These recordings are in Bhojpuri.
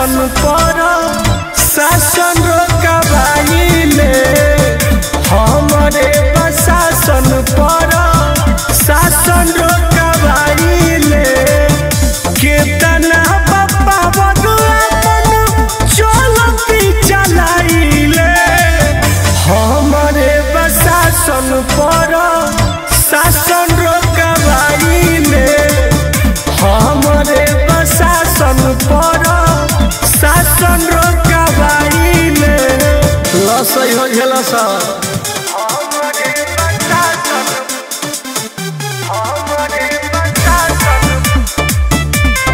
शासन पर शासन रोकबाइले हमरे प्रशासन पर शासन रोकबाइले केतना बापा बदुआ अपन चलती चलाइले हमरे प्रशासन पर शासन रोकबाइले हमरे प्रशासन पर शासन रोकबाइले लसै हो झेल सर हमरे प्रशासन हमरे प्रशासन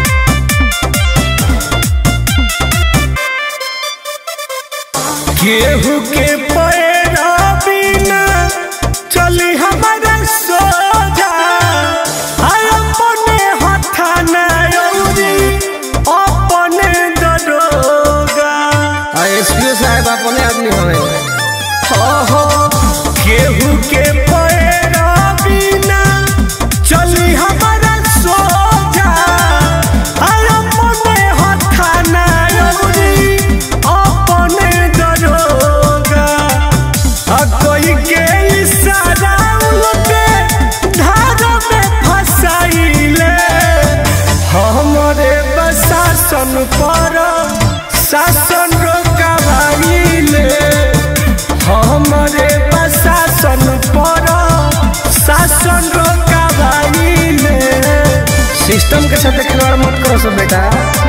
केहू के पैरा बिना चली हमारा सोजा आय अपने हथाना औरी अपने दरोगा एसपीओ साहब अपने आदमी हवे हो हो केहू के पैरा बिना चली हमारा सोजा आय अपने हथाना औरी अपने दरोगा आ कोई के इशारा उलटे धार में फसाइले हमरे प्रशासन पर शासन रोकबाइले हमरे प्रशासन पर शासन रोकबाइले सिस्टम के साथ खिलवाड़ मत करो सब बेटा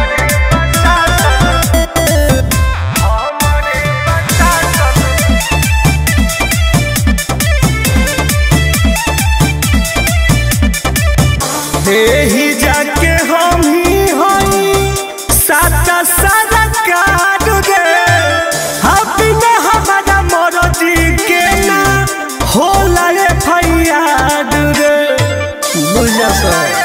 हमरे प्रशासन एही जाके हम ही हई साता सारा काट रे बिना हमारा मरजी के ना होला रे फैयाद रे बुझ जा सर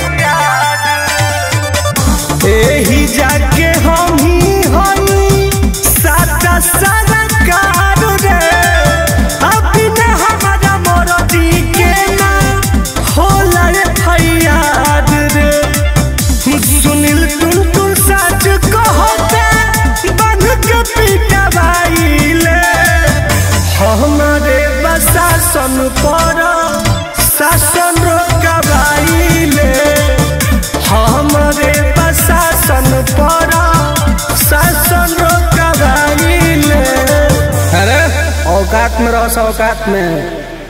एही जाके हम ही हई साता सारा काट रे बिना हमारा मरजी के ना होला रे फैयाद रे सुनील टुन टुन सच कहते बन के पिटवाइले हमारे प्रशासन पर शासन रोकबाइले हमारे प्रशासन पर शासन रोकबाइले अरे औकात में रहो औकात में